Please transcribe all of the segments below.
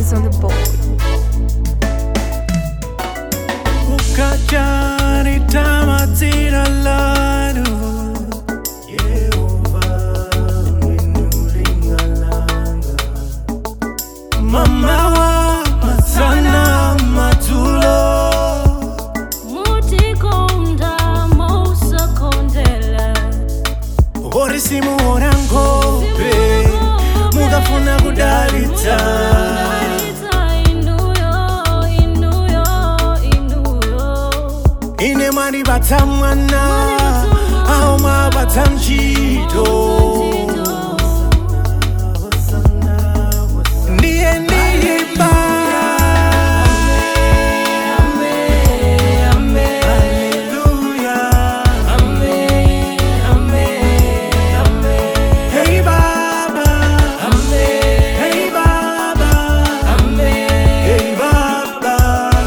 is on the board. ukajani tamatsira lanu yehova minulingalanga mamawa matsana madzulo mutikonda mousakondela ori simuona ngope mukafuna kudalitsa ine mwandipatsa mwana awo mwapatsa ntchito ndiye ndiyimba Hey Baba, Hey Baba, Hey Baba,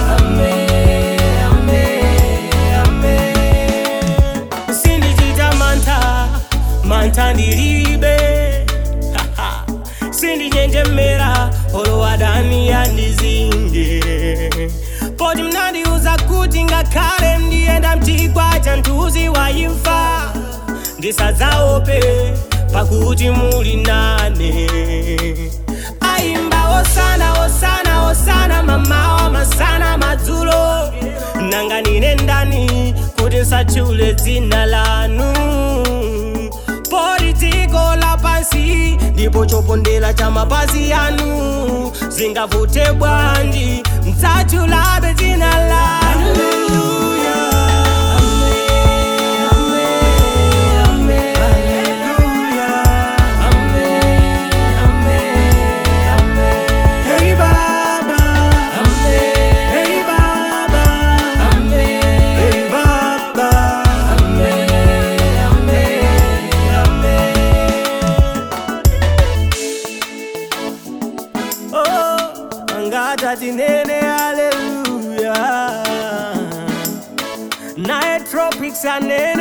sindichita mantha mantha ndilibe Haha. sindinjenjemera olowadani yandizinge poti mnandiuza kuti ngakhale ndiyenda mchigwa cha mthunzi wa imfa ndisadzaope pakuti muli nane ayimba osana osana osana mamawa masana madzulo nanga nine ndani kuti nsatchule dzina lanu poti dziko lapansi ndipo chopondera cha mapazi anu zingavute bwanji msatchulabe dzina lanu Hey Baba, Hey Baba, Hey Baba, Oh, angatati nene haleluya naye tropics anene